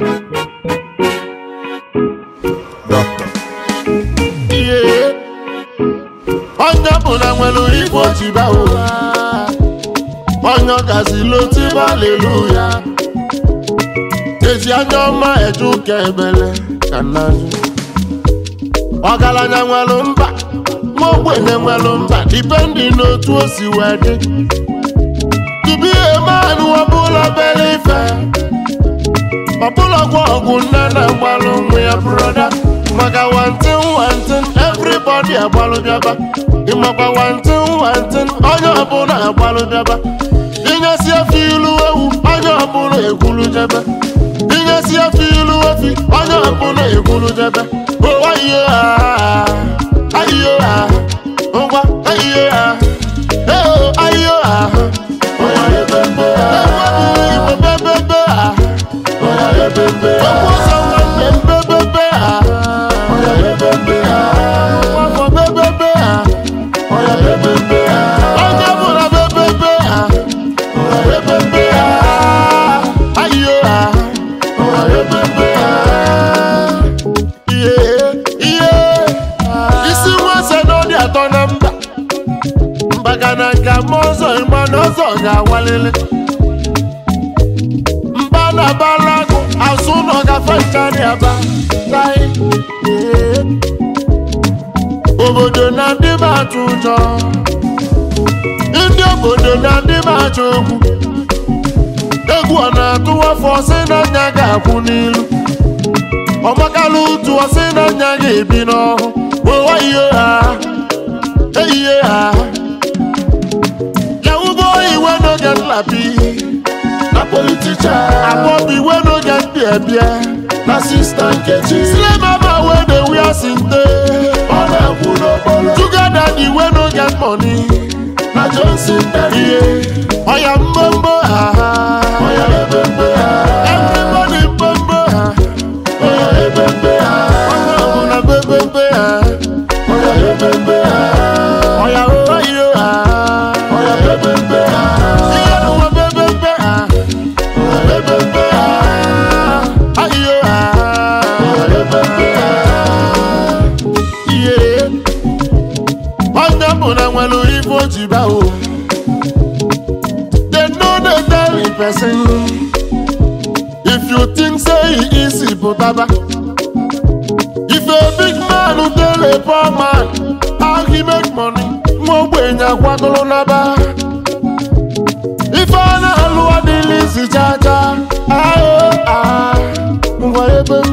Doctor. ihe onye ọbụla nwere ife ojiba ụwa onye ọgazila otiba aleluya eji anya ọma eje ụka ebele ka nnanyị ọgaranya nwere mba nwa ogbenye nwere mba dipendi n'otu o si wee dị tupu ihe mmanụ ọbụla bere ife ọbụla gwa ọgwụ nne na agbalụ nwa ya broda maka wantin wantin everybody agbalụ bịaba ịmakwa wantin wantin onye ọbụla agbalụ bịaba inyesi efe ilu ewu onye ọbụla ekwulu jebe inyesi efe ilu efi onye ọbụla ekwulu jebe owayo ha ayo ha ngwa ayo ha eo ayo ha onye ebebe ha igbo bebebe ha okwu ụzọ nwanne m bebebe ha nwafọ bebebe ha onye bụla bebebe ha bebebe ha ayo ha ihe ihe isi nwese n'ọdị atọ na mba mbaga na nka ma ọzọ ịma na ọzọ ga-awalili mba na balago azụ nọ gafe nchari aba tai ee. obodo na ndị m atụ ụjọ ndị obodo na ndị m achọ okwu egwu ọ na-atụ afọ sị na nya ga-akwụ n'ilu ọmakala ụtụ ọsị na nya ga-ebi n'ọhụ wewa ihe ha eyihe ha yawubo iwe n'oge nlapi na politician akpọbi iwe n'oge ndị ebie na sista nkechi slay mama wey dey wear sinte ọ na-akwụ n'okporo tugada the iwe n'oge money na johnson ihe ọya mbombo ha ọya ebembe ha everybody mbombo ha ọya ebembe ha onye ọbụla bebembe ha ọya ebembe ha ọya oyo ha ọya bebembe ha ihe n'ụwa bebembe ha ọya bebembe ha ayo ha ọya bebembe ha ihe onye ọbụla nwere ife o ji baa o They know they tell the person If you think say he easy pụtaba If a big man who tell a poor man How he make money nwa ogbenye akwagolo n'aba Ife a na-alụ adịghị isi chacha Ayo ah ngwa ebe